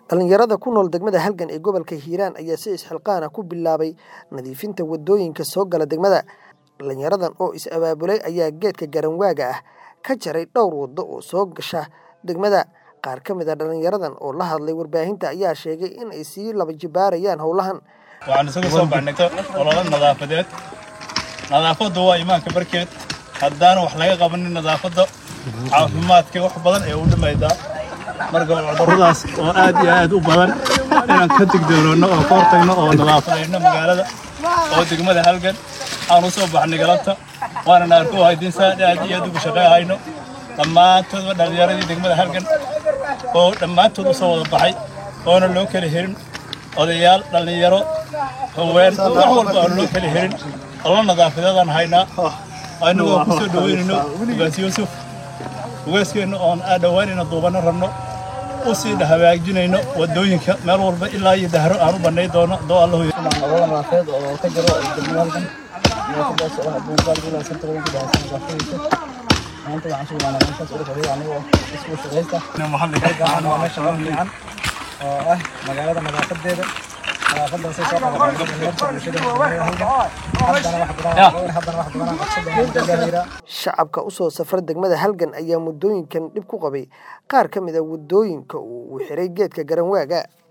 Dhalinyarada ku nool degmada Halgan ee gobolka Hiiraan ayaa si isxilqaan ah ku bilaabay nadiifinta wadooyinka soo gala degmada. Dhalinyaradan oo is abaabulay ayaa geedka garanwaaga ah ka jaray dhowr wado oo soo gasha degmada. Qaar ka mid ah dhalinyaradan oo la hadlay warbaahinta ayaa sheegay in ay sii laba jibaarayaan howlahan. waxaan isaga soo baxnay olole nadaafadeed nadaafaddu waa imaanka barkeed haddaan wax laga qabanin nadaafadda caafimaadka wax badan ee u dhimaydaa marka cudurradaas oo aad iyo aad u badan inaan ka digdoonono oo ka hortagno oo nadaafadayno magaalada oo degmada halgan aan u soo baxnay galabta waana naarku haydiinsaa aad iyo aad ugu shaqeehayno dhammaantoodba dhallinyaradii degmada halgan oo dhammaantood u soo wada baxay oona loo kala herin odayaal dhallinyaro haween wax walba aan loo kala herin ollo nadaafadeedaan haynaa annagoo ku soo dhaweynayno ugaas yuusuf ugaaskeenna oon aa dhowaanayna duubanno rabno u sii hagaajinayno wadooyinka meel walba ilaa iyo dahro aan u bannay doono doo allahu olole nadaafadeed oo ka jiro degmada halkan nadaafadaas oo ah buuqaal ilaa santa badan ku dhahaysan nadaafadiisa maanta waxaan soo imaanaa meeshaas ugu fadhiya anigoo isku shaqaysta halkan waa meesha ugu fiican oo ah magaalada nadaafadeeda nadaafadaasay soo qabatay dhalinyarta bulshada degmada halkan haddana wax badan haddana wax badan aan qabsan doonaa degmada hiira Shacabka u soo safra degmada Halgan ayaa muddooyinkan dhib ku qabay qaar ka mid ah wadooyinka uu xiray geedka garanwaaga.